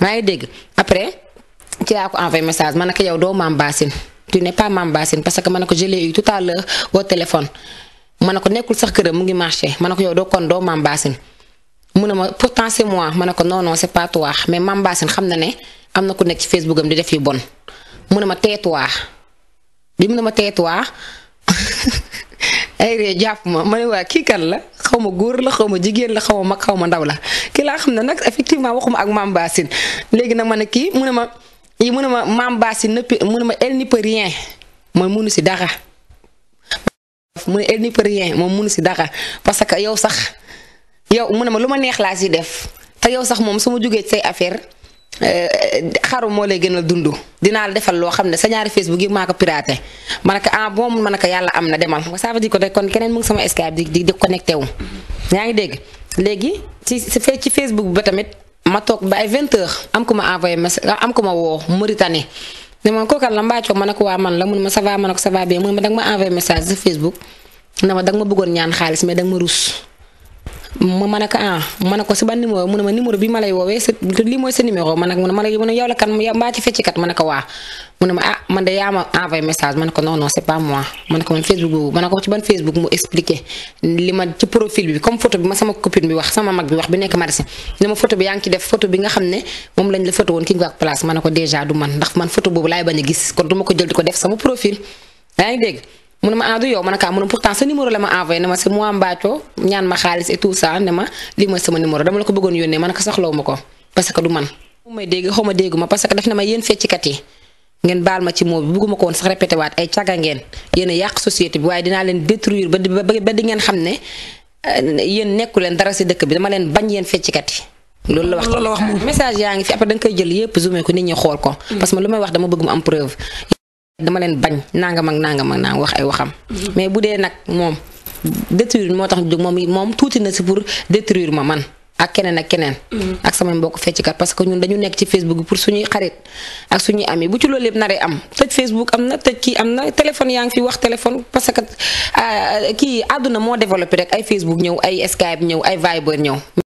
maa ngi dégg après ci laa ko envoyé message ma ne ko yow doo Mame Bassine tu n'es pas Mame Bassine parce que ma ne ko je l'ai eu tout à l'heure au téléphone ma ne ko nekkul sax këram mu ngi marché ma ne ko yow doo kon doo Mame Bassine mu ne ma pourtant c'est moi ma ne ko non non c'est pas toi mais Mame Bassine xam na ne am na ku nekk ci Facebook am di def yu bon mu ne ma tais-toi bi mu ne ma tais-toi ay ree jàpp ma ma ne waa kii kan la xaw ma góor la xaw ma jigéen la xaw ma mag xaw ma ndaw la kii laa xam ne nag effectivement waxuma ak Mame Bassine léegi nag ma ne kii mu ne ma yi mu ne ma Mame Bassine nëppi mu ne ma elle n'y peut rien mooy munu si dara mu ne elle n'y peut rien moom munu si dara parce que yow sax yow mu ne ma lu ma neex laa si def te yow sax moom su ma jógee ci say affaire xaru moo lay gënal dund dinaa la defal loo xam ne sa ñaari Facebook yi maa ko piraté ma ne ko ah bon ma ne ko yàlla am na demal ça veut dire que kon keneen mu ngi sama Skype di di di connecté wu. yaa ngi dégg léegi ci ci Facebook ba tamit ma toog ba ay 20 heures am ko ma envoyé message am ko ma woo Mauritanie ne ma kooku la mbaacoo ma ne ko waa man la mun ma ça va ma ne ko ça va bien mun ma danga ma envoyé message sa Facebook ne ma danga ma bëggoon ñaan xaalis mais danga ma rus. ma ma ne ko ah ma ne ko si ban numéro mu ne ma numéro bi ma lay woowee sa lii mooy sa numéro ma ne ma ne ma ne yow la kan mbaa ci feccikat ma ne ko waa mu ne ma ah man de yaa ma envoyé message ma ne ko non non c'est pas moi ma ne ko man Facebook boobu ma ne ko ci ban Facebook mu expliqué li ma ci profil bi comme photo bi ma sama copine bi wax sama mag bi wax bi nekk Maristes ne ma photo bi yaa ngi ci def photo bi nga xam ne moom lañ la photo woon ki nga ak place ma ne ko déjà du man ndax man photo boobu laay bañ a gis kon du ma ko jël di ko def sama profil yaa ngi dégg. mu ne ma ah du yow ma ne ko mu ne pourtant sa numéro la ma envoyé ne ma c'est moi Mbathio ñaan ma xaalis et tout ça ne ma lii mooy sama numéro dama la ko bëggoon yónnee ma ne ko soxlawu ma ko parce que du man. mu may dégg xaw ma déggu ma parce que daf ne ma yéen feccikat yi ngeen baal ma ci moo bi bugguma ko woon sax répété waat ay caga ngeen yéen a yàq société bi waaye dinaa leen détruire ba di ba di ngeen xam ne yéen nekku leen dara si dëkk bi dama leen bañ yéen feccikat yi. loolu la wax loolu la wax moom message yaa ngi fi après da nga koy jël yépp zoomé ko nit ñi xool ko. parce que lu may wax dama bëgg mu am preuve. dama leen bañ nangam ak nangam ak nangam wax ay waxam. mais bu dee nag moom détruire moo tax jóg moom moom tuuti na si pour détruire ma man ak keneen ak keneen. ak samay mbokk fecckat parce que ñun dañu nekk ci Facebook bi pour suñuy xarit ak suñuy ami bu ci loolu yëpp naree am tëj Facebook am na tëj kii am na téléphone yaa ngi fi wax téléphone parce que kii àdduna moo développé rek ay Facebook ñëw ay Skype ñëw ay Viber ñëw.